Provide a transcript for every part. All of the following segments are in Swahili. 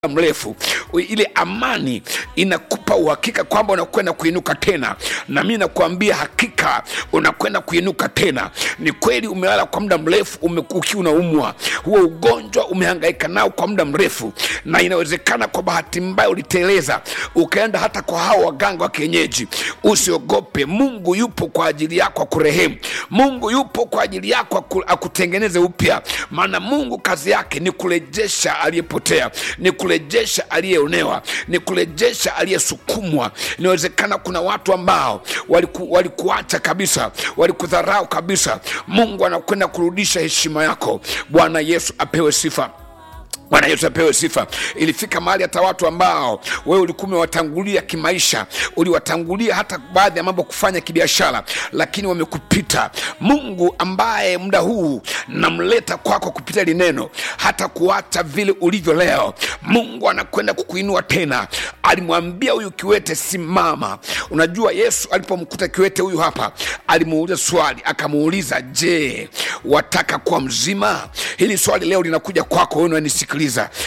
mrefu ile amani inakupa uhakika kwamba unakwenda kuinuka tena na mi nakuambia hakika unakwenda kuinuka tena ni kweli umelala kwa muda mrefu umeku- ukiwa unaumwa huo ugonjwa umehangaika nao kwa muda mrefu na inawezekana kwa bahati mbaya uliteleza ukaenda hata kwa hao waganga wa kienyeji usiogope mungu yupo kwa ajili yako akurehemu mungu yupo kwa ajili yako aku- akutengeneze upya maana mungu kazi yake ni kurejesha aliyepotea ni kurejesha aliyeonewa ni kurejesha aliyesukumwa inawezekana kuna watu ambao waliku, walikuacha kabisa walikudharau kabisa mungu anakwenda kurudisha heshima yako bwana yesu apewe sifa bwana yesu apewe sifa ilifika mahali hata watu ambao wewe ulikuwa umewatangulia kimaisha uliwatangulia hata baadhi ya mambo kufanya kibiashara lakini wamekupita mungu ambaye muda huu namleta kwako kupitia lineno hata kuacha vile ulivyo leo mungu anakwenda kukuinua tena alimwambia huyu kiwete simama unajua yesu alipomkuta kiwete huyu hapa alimuuliza swali akamuuliza je wataka kuwa mzima hili swali leo linakuja kwako wewe unanisikiliza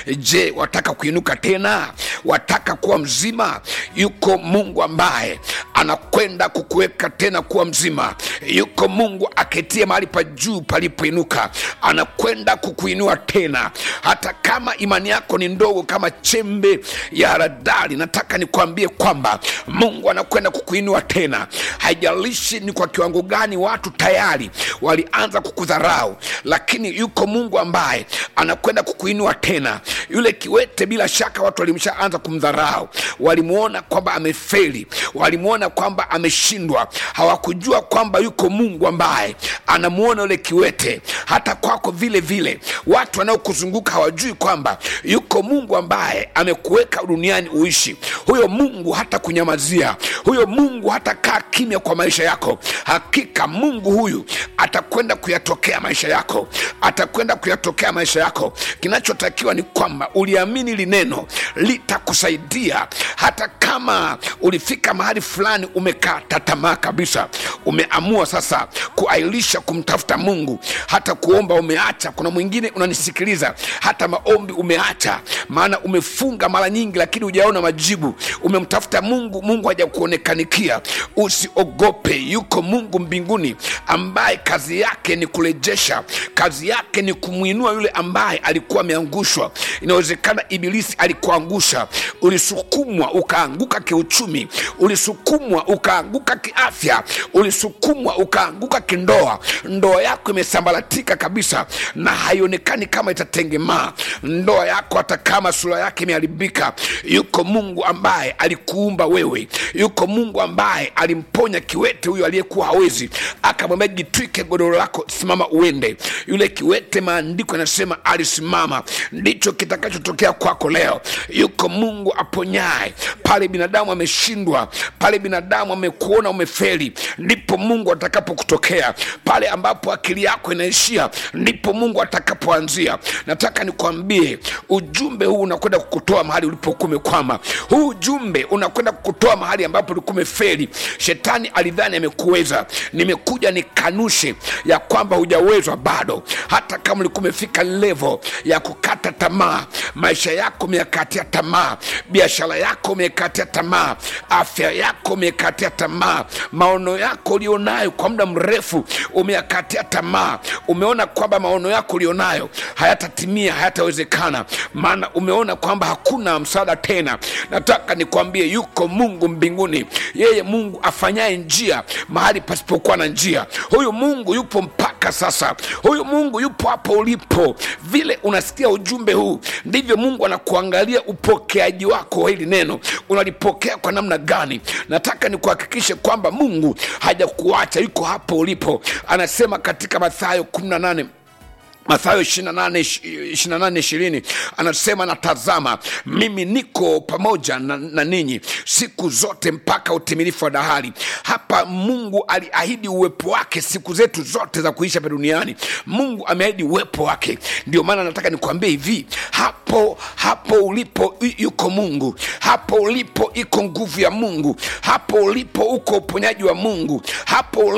je wataka kuinuka tena wataka kuwa mzima yuko mungu ambaye anakwenda kukuweka tena kuwa mzima yuko mungu aketie mahali pa juu palipoinuka anakwenda kukuinua tena hata kama imani yako ni ndogo kama chembe ya haradali nataka nikwambie kwamba mungu anakwenda kukuinua tena haijalishi ni kwa kiwango gani watu tayari walianza kukudharau lakini yuko mungu ambaye anakwenda kukuinua tena yule kiwete bila shaka watu walimshaanza kumdharau walimwona kwamba amefeli walimwona kwamba ameshindwa hawakujua kwamba yuko mungu ambaye anamwona yule kiwete hata kwako vile vile watu wanaokuzunguka hawajui kwamba yuko mungu ambaye amekuweka duniani uishi huyo mungu hata kunyamazia huyo mungu hata kaa kimya kwa maisha yako hakika mungu huyu atakwenda kuyatokea maisha yako atakwenda kuyatokea maisha yako kinachotakiwa ni kwamba uliamini lineno litakusaidia hata kama ulifika mahali fulani umekata tamaa kabisa umeamua sasa kuailisha kumtafuta mungu hata kuomba umeacha kuna mwingine unanisikiliza hata maombi umeacha maana umefunga mara nyingi lakini hujaona majibu umemtafuta mungu mungu hajakuonekanikia usiogope yuko mungu mbinguni ambaye kazi yake ni kurejesha kazi yake ni kumwinua yule ambaye alikuwa ameangushwa inawezekana ibilisi alikuangusha ulisukumwa ukaanguka kiuchumi ulisukumwa ukaanguka kiafya ulisukumwa ukaanguka kindoa ndoa yako imesambaratika kabisa na haionekani kama itatengemaa ndoa yako hata kama sura yake imeharibika yuko mungu ambaye alikuumba wewe yuko mungu ambaye alimponya kiwete huyo aliyekuwa hawezi akamwambia jitwike godoro lako simama uende yule kiwete maandiko yanasema alisimama ndicho kitakachotokea kwako leo yuko mungu aponyaye pale binadamu ameshindwa pale binadamu amekuona umefeli ndipo mungu atakapokutokea pale ambapo akili yako inaishia ndipo mungu atakapoanzia nataka nikwambie ujumbe huu unakwenda kukutoa mahali ulipokuwa umekwama huu ujumbe unakwenda kukutoa mahali ambapo ulikuwa umefeli shetani alidhani amekuweza nimekuja nikanushe ya kwamba hujawezwa bado hata kama ulikuwa umefika levo ya kukata tamaa maisha yako umeyakatia tamaa biashara yako umekatia tamaa afya yako umekatia tamaa maono yako ulionayo kwa muda mrefu umeyakatia tamaa umeona kwamba maono yako ulionayo hayatatimia hayatawezekana maana umeona kwamba hakuna msaada tena nataka nikwambie yuko mungu mbinguni yeye mungu afanyaye njia mahali pasipokuwa na njia huyu mungu yupo mpaka sasa huyu mungu yupo hapo ulipo vile unasikia ujumbe huu ndivyo mungu anakuangalia upokeaji wako wa hili neno unalipokea kwa namna gani nataka nikuhakikishe kwamba mungu hajakuacha yuko hapo ulipo anasema katika mathayo 18 mathayo 28 anasema natazama mimi niko pamoja na, na ninyi siku zote mpaka utimilifu wa dahari hapa mungu aliahidi uwepo wake siku zetu zote za kuisha hapa duniani mungu ameahidi uwepo wake ndio maana nataka nikwambie hivi hapo hapo ulipo yu- yuko mungu hapo ulipo iko nguvu ya mungu hapo ulipo uko uponyaji wa mungu hapo ulipo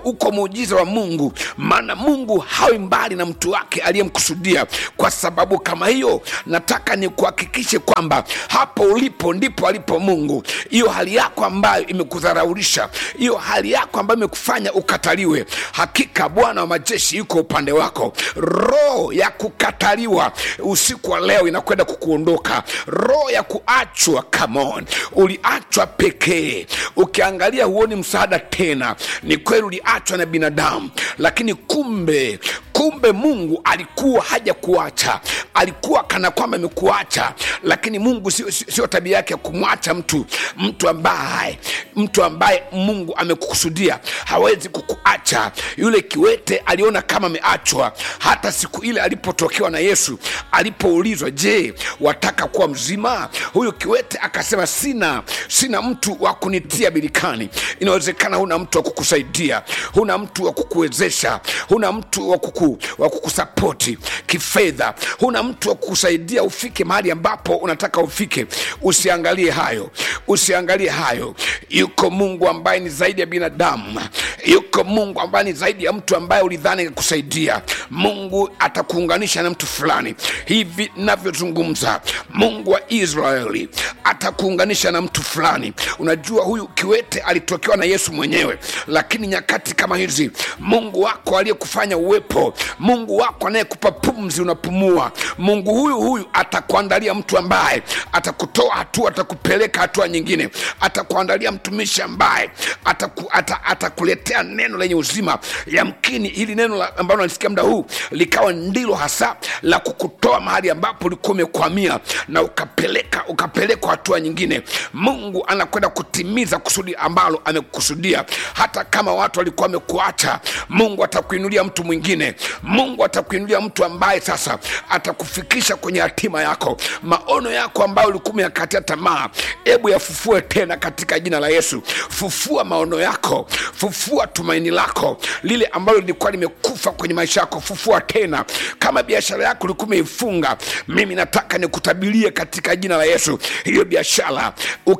uko muujiza wa mungu maana mungu hawi mbali na mtu wake aliyemkusudia kwa sababu kama hiyo nataka nikuhakikishe kwamba hapo ulipo ndipo alipo mungu hiyo hali yako ambayo imekudharaulisha hiyo hali yako ambayo imekufanya ukataliwe hakika bwana wa majeshi yuko upande wako roho ya kukataliwa usiku wa leo inakwenda kukuondoka roho ya kuachwa come on uliachwa pekee ukiangalia huoni msaada tena ni kweli uliachwa na binadamu lakini kumbe kumbe mungu alikuwa haja kuacha alikuwa kana kwamba amekuacha lakini mungu sio sio- sio tabia yake ya kumwacha mtu mtu ambaye mtu ambaye mungu amekukusudia hawezi kukuacha yule kiwete aliona kama ameachwa hata siku ile alipotokewa na yesu alipoulizwa je wataka kuwa mzima huyu kiwete akasema sina sina mtu wa kunitia birikani inawezekana huna mtu wa kukusaidia huna mtu wa kukuwezesha huna mtu wa kuku, wa kukusapoti kifedha huna mtu wa kukusaidia ufike mahali ambapo unataka ufike usiangalie hayo usiangalie hayo yuko mungu ambaye ni zaidi ya binadamu yuko mungu ambaye ni zaidi ya mtu ambaye ulidhani kusaidia mungu atakuunganisha na mtu fulani hivi navyozungumza mungu wa israeli atakuunganisha na mtu fulani unajua huyu kiwete alitokewa na yesu mwenyewe lakini nyakati kama hizi mungu wako aliyekufanya uwepo mungu wako anayekupa pumzi unapumua mungu huyu huyu atakuandalia mtu ambaye atakutoa hatua atakupeleka hatua nyingine atakuandalia mtumishi ambaye ataku, ata, atakuletea neno lenye uzima yamkini hili neno la- ambalo nalisikia muda huu likawa ndilo hasa la kukutoa mahali ambapo ulikuwa umekwamia na ukapeleka ukapelekwa hatua nyingine mungu anakwenda kutimiza kusudi ambalo amekukusudia hata kama watu walikuwa wamekuacha mungu atakuinulia mtu mwingine mungu atakuinulia mtu ambaye sasa atakufikisha kwenye hatima yako maono yako ambayo ulikuwa umeyakatia tamaa hebu yafufue tena katika jina la yesu fufua maono yako fufua tumaini lako lile ambalo lilikuwa limekufa kwenye maisha yako fufua tena kama biashara yako ulikuwa umeifunga mimi nataka nikutabirie katika jina la yesu hiyo biashara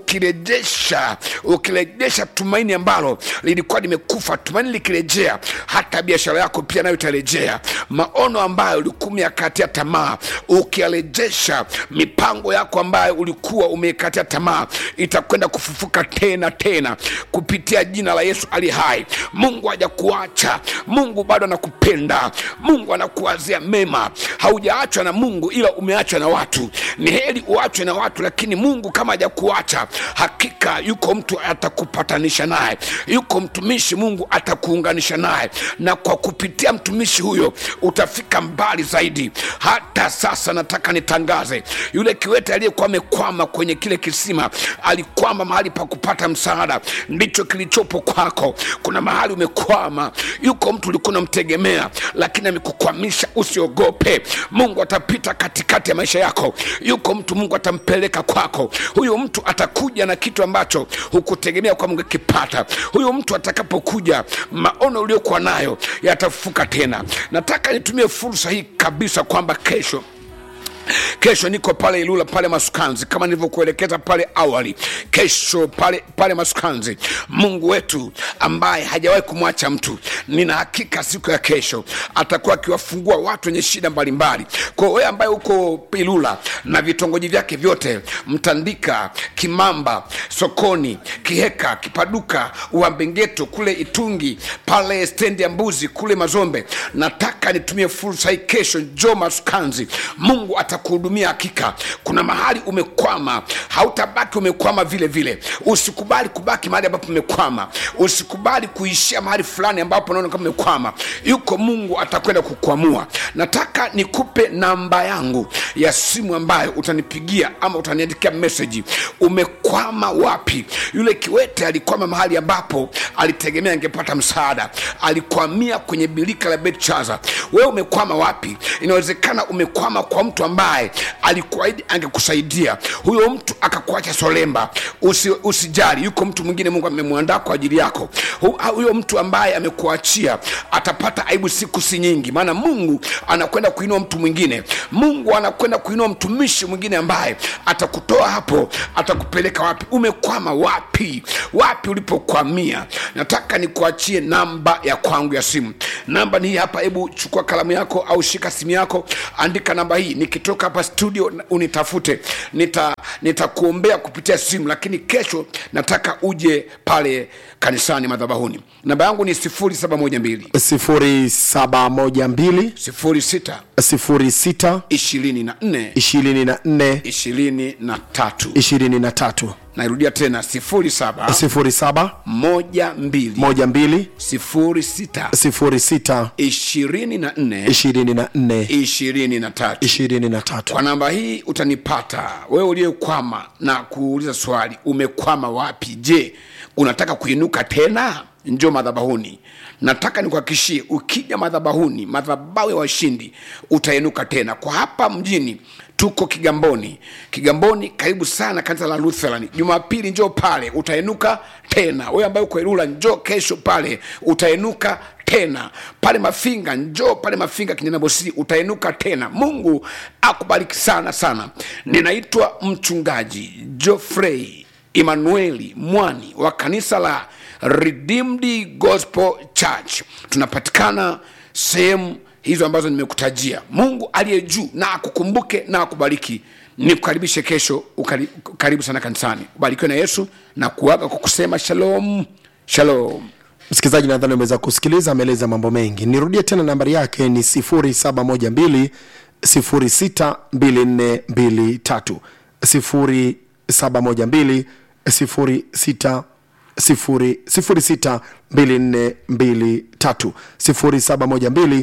ukirejesha ukirejesha tumaini ambalo lilikuwa limekufa tumaini likirejea hata biashara yako pia nayo itarejea maono ambayo ulikuwa umeyakatia tamaa ukiyarejesha mipango yako ambayo ulikuwa umeikatia tamaa itakwenda kufufuka tena tena kupitia jina la yesu ali hai mungu hajakuacha mungu bado anakupenda mungu anakuwazia mema haujaachwa na mungu ila umeachwa na watu ni heri uachwe na watu lakini mungu kama hajakuacha hakika yuko mtu atakupatanisha naye yuko mtumishi mungu atakuunganisha naye na kwa kupitia mtumishi huyo utafika mbali zaidi hata sasa nataka nitangaze yule kiwete aliyekuwa amekwama kwenye kile kisima alikwama mahali pa kupata msaada ndicho kilichopo kwako kuna mahali umekwama yuko mtu ulikuwa unamtegemea lakini amekukwamisha usiogope mungu atapita katikati ya maisha yako yuko mtu mungu atampeleka kwako huyu mtu atakuja na kitu ambacho hukutegemea kwa mungu akipata huyu mtu atakapokuja maono uliokuwa nayo yatafufuka tena nataka nitumie fursa hii kabisa kwamba kesho kesho niko pale ilula pale masukanzi kama nilivyokuelekeza pale awali kesho pale pale masukanzi mungu wetu ambaye hajawahi kumwacha mtu nina hakika siku ya kesho atakuwa akiwafungua watu wenye shida mbalimbali kwa wewe ambaye uko ilula na vitongoji vyake vyote mtandika kimamba sokoni kiheka kipaduka uambengeto kule itungi pale stendi ya mbuzi kule mazombe nataka nitumie fursa hii kesho jo masukanzi mungu atakuhudumia hakika kuna mahali umekwama hautabaki umekwama vile vile usikubali kubaki mahali ambapo umekwama usikubali kuishia mahali fulani ambapo unaona kama umekwama yuko mungu atakwenda kukwamua nataka nikupe namba yangu ya simu ambayo utanipigia ama utaniandikia meseji umekwama wapi yule kiwete alikwama mahali ambapo alitegemea angepata msaada alikwamia kwenye bilika la betchaza wewe umekwama wapi inawezekana umekwama kwa mtu ambaye ambaye alikuahidi angekusaidia huyo mtu akakuacha solemba usi, usijali yuko mtu mwingine mungu amemwandaa kwa ajili yako Hu- huyo mtu ambaye amekuachia atapata aibu siku si nyingi maana mungu anakwenda kuinua mtu mwingine mungu anakwenda kuinua mtumishi mwingine ambaye atakutoa hapo atakupeleka wapi umekwama wapi wapi ulipokwamia nataka nikuachie namba ya kwangu ya simu namba ni hii hapa hebu chukua kalamu yako au shika simu yako andika namba hii nikitoka hapa studio na- unitafute nita nitakuombea kupitia simu lakini kesho nataka uje pale kanisani madhabahuni namba yangu ni 0712 0712 06 06 24 24 23 23 nairudia tena 07 07 12 12 06 06 24 24 23 23 kwa namba hii utanipata wewe uliyekwama na kuuliza swali umekwama wapi je unataka kuinuka tena njo madhabahuni nataka nikuhakikishie ukija madhabahuni madhabahu ya washindi utainuka tena kwa hapa mjini tuko kigamboni kigamboni karibu sana kanisa la lutheran jumapili njoo pale utainuka tena wewe ambaye uko ilula njoo kesho pale utainuka tena pale mafinga njoo pale mafinga kinyanabosii utainuka tena mungu akubariki sana sana ninaitwa mchungaji jofrey emanueli mwani wa kanisa la redeemed gospel church tunapatikana sehemu hizo ambazo nimekutajia mungu aliye juu na akukumbuke na akubariki nikukaribishe kesho ukari, karibu sana kanisani ubarikiwe na yesu na kuaga kwa kusema shalom shalom msikilizaji nadhani umeweza kusikiliza ameeleza mambo mengi nirudie tena nambari yake ni 0712 062423 0712 06 062423 0712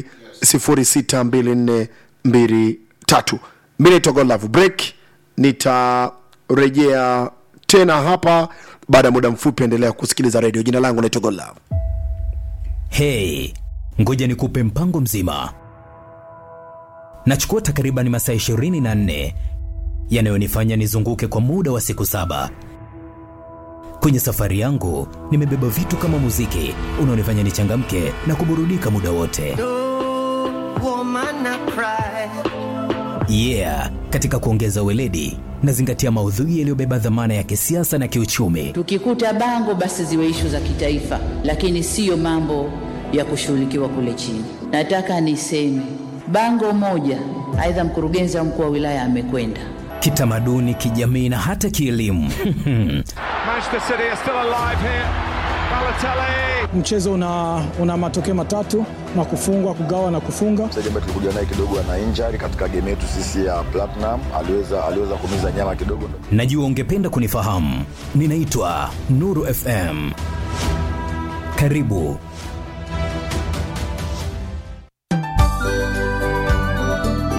062423 mi naitwa godlove break nitarejea tena hapa baada ya muda mfupi endelea kusikiliza redio jina langu naitwa godlove hei ngoja nikupe mpango mzima nachukua takriban masaa 24 yanayonifanya nizunguke kwa muda wa siku saba kwenye safari yangu nimebeba vitu kama muziki unaonifanya nichangamke na kuburudika muda wote woman I cry. yeah katika kuongeza weledi nazingatia maudhui yaliyobeba dhamana ya kisiasa na kiuchumi Tukikuta bango basi ziwe ishu za kitaifa, lakini siyo mambo ya kushughulikiwa kule chini. Nataka niseme bango moja, aidha mkurugenzi au mkuu wa wilaya amekwenda kitamaduni kijamii na hata kielimu Manchester City are still alive here. Balotelli. mchezo una, una matokeo matatu na kufungwa kugawa na kufunga mchezaji ambaye tulikuja naye kidogo ana injury katika game yetu sisi ya Platinum, aliweza aliweza kumiza nyama kidogo. najua ungependa kunifahamu ninaitwa nuru fm karibu